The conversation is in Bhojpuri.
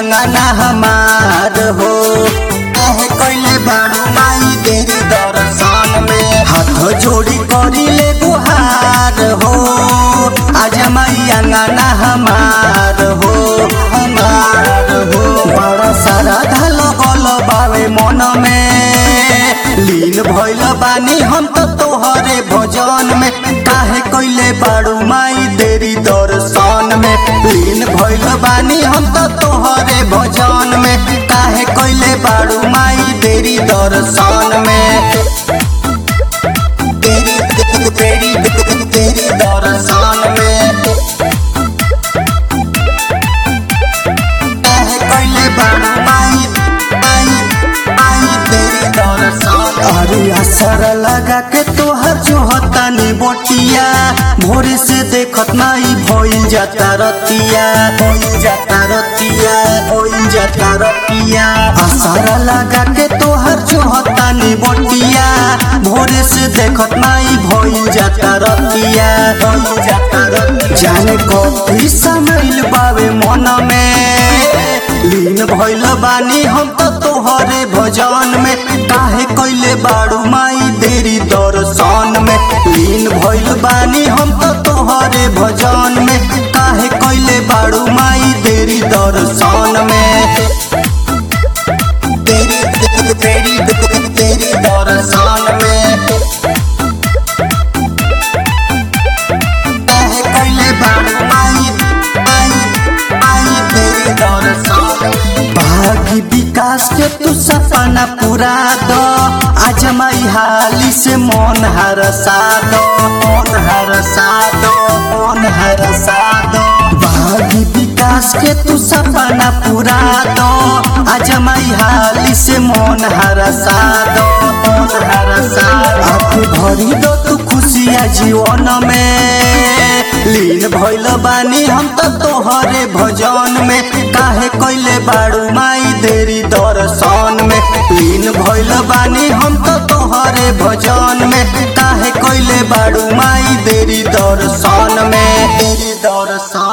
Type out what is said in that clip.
अंगना हमार हो काहे कैले बारू माई तेरी दर्शन में हाथ जोड़ी करी ले गुहार हो आज माई अंगना हमार हो हमार हो बड़ा सारा धल गल बावे मन में लीन भइल बानी हम तो तोहरे भजन में काहे कैले बारू माई देरी दर्शन में लीन भइल बानी हम तो तोहरे भजन में काहे कैले बारू माई देरी दर्शन में तेरी तेरी तेरी तेरी दर्शन में काहे कैले बारू माई माई माई तेरी दर्शन अरे असर लगा के तोहर जो हतानी बोटिया भोरे से देखत नाई भइल जाता रतिया भइल जाता रतिया भइल जाता रतिया असर लगा के तोहर जो हतानी बोटिया भोरे से देखत नाई भइल जाता रतिया भइल जाता रतिया जाने कथी समैल बावे मन में लीन भइल बानी हम तो तोहरे भजन में काहे कैले बारू माई देरी दर्शन में लीन भइल बानी हम तो तोहरे भजन में काहे कैले बारू माई देरी दर्शन में तेरी तेरी तेरी तेरी दर्शन में काहे कैले बारू माई माई माई तेरी दर्शन भागी विकास के तू सपना पूरा दो आज माई हाली से मन हरसा दो मन हरसा दो मन हरसा दो भागी विकास के तू सपना पूरा दो आज माई हाली से मन हरसा दो मन हरसा आँख भरी दो तू खुशिया जीवन में लीन भइल बानी हम तो तोहरे भजन में काहे कैले बारू माई देरी दर्शन में लीन भइल बानी हम तो तोहरे भजन में काहे कैले बारू माई देरी दर्शन में देरी दर्शन